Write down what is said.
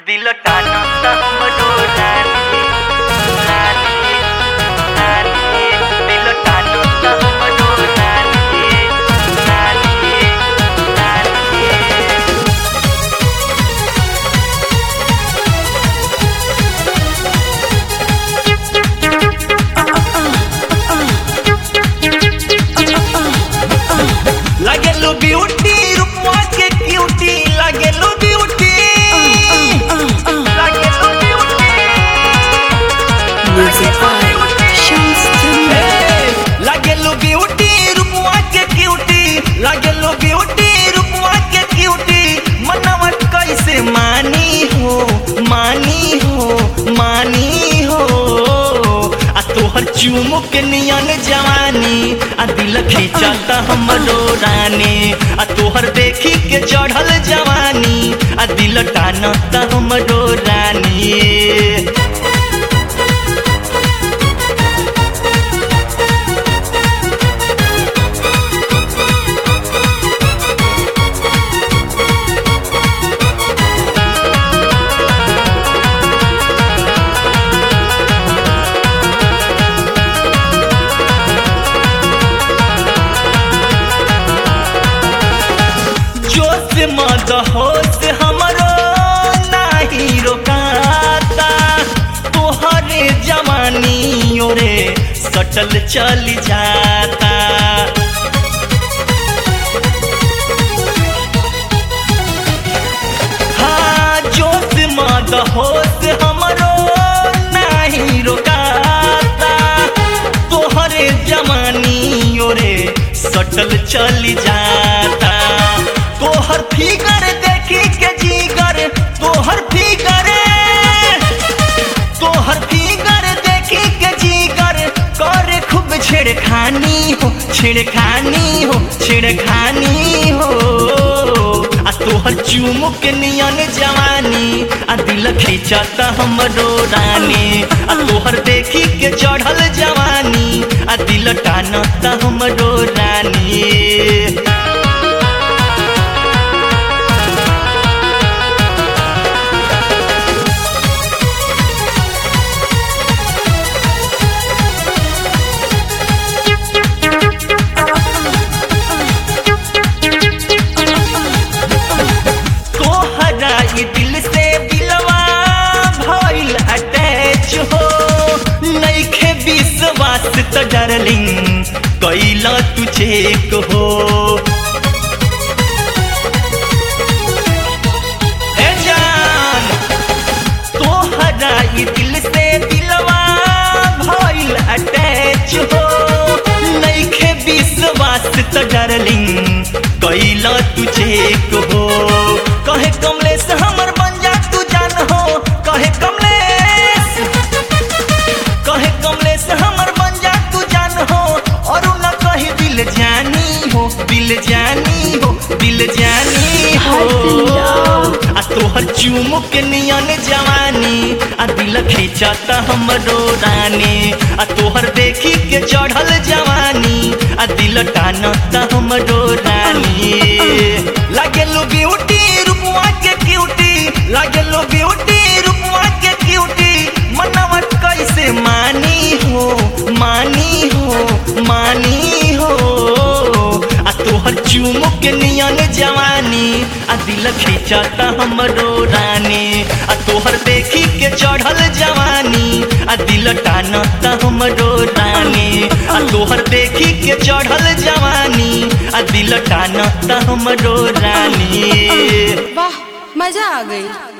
दिल टाना त हमरो रानी रानी रानी दिल टाना त हमरो रानी रानी रानी लागेलो ब्यूटी रूपवा के क्यूटी लागेलो ब्यूटी लागेलो beauty Music by Shams Jamil. लागेलो ब्यूटी रूपवा के क्यूटी लागेलो ब्यूटी रूपवा के क्यूटी मनवा कैसे मानी हो मानी हो मानी हो आ तोहर चुमुक के नियन जवानी आ दिल खींचता हमरो रानी आ तोहर देखी के चढ़ल जवानी आ दिल टानता हमरो रानी जोश मद होश हमरो नाही रोकाता तोहरे जवानी ओरे सटल चल जाता हाँ जोश मद होश हमरो नाही रोकाता तोहरे जवानी ओरे सटल चल जाता तोहर फिगर देखी के जीगर तोहर फिगर तोहर फिगर देखी के जीगर करे खूब छेड़खानी हो छेड़खानी हो छेड़खानी हो आ तोहर चुमुक के नियन जवानी आ दिल खींचता हमरो रानी आ तोहर देखी के चढ़ल जवानी आ दिल टानता हमरो रानी तोहरा ये दिल से दिलवा भइल अटैच हो नइखे विश्वास त डार्लिंग कैला तू चेक हो ए जान तोहरा ये दिल से दिलवा भइल अटैच हो नइखे विश्वास त डार्लिंग कैला तू चेक हो कहे कमलेश हमर बन जा तू जान हो कहे कमलेश कहे कमलेश हमर बन जा तू जान हो और न कही दिल जानी हो दिल जानी हो दिल जानी हो आ तोहर चुमुक के नियन जवानी आ दिल खींचता हमरो रानी आ तोहर देखी के चढ़ल जवानी आ दिल टानता हमरो रानी लागेलो ब्यूटी रूपवा के क्यूटी लागेलो ब्यूटी रूपवा के क्यूटी मनवा कैसे मानी हो मानी हो मानी हो आ तोहर चुमुक के नियन जवानी आ दिल खींचता हमरो रानी आ तोहर देखी के चढ़ल जवानी आ दिल टानता हमरो रानी आ तोहर देखी के चढ़ल जवानी आ दिल टानता हमरो रानी वाह मजा आ गई